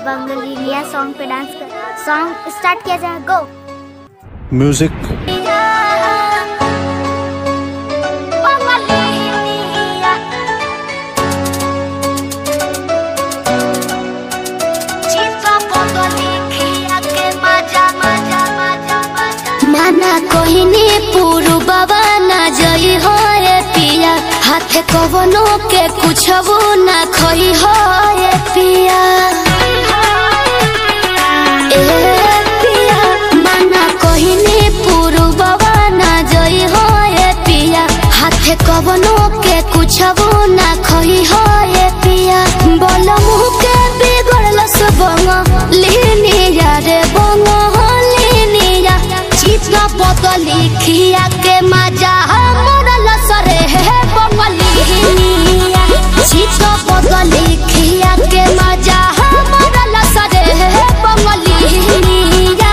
बंगलिनिया song पे dance कर song start किया जाए गो म्यूजिक माना कोहिनी पुरु बाबा ना जई हो ए पिया हाथे कवनो के कुछ ना खई हो ए पिया ए पिया माना कोहिनी पुरु बाबा ना जई हो ए पिया हाथे कवनो के कुछ ना खई हो ए पिया बोल मुह के बिगड़ल सबंग लिनी या रे बंग लिनिया चित्र बदली खिया के मजा मरल सरे हे बंगलिनिया चित्र बदली खिया के मजा मरल सरे हे बंगलिनिया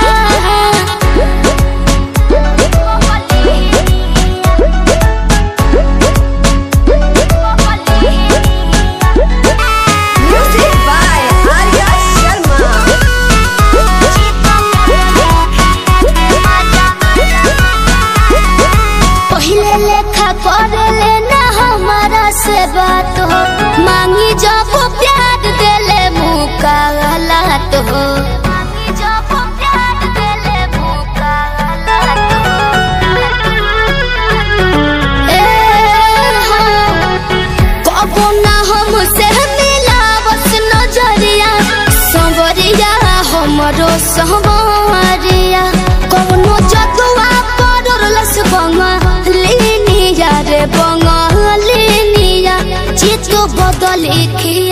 Music by Arya Sharma. पहिले लेखा कर लेना हमारा से बात हो मांगी जब प्यार देले मुका गलत हो मांगी जब प्यार देले मुका गलत ए हाँ, कबो ना हमसे मिलावस नजरिया संवरिया हमरो संवरिया कौनो जतुआ पड़लस बंगलिनिया रे बंगलिनिया चित बदली खिया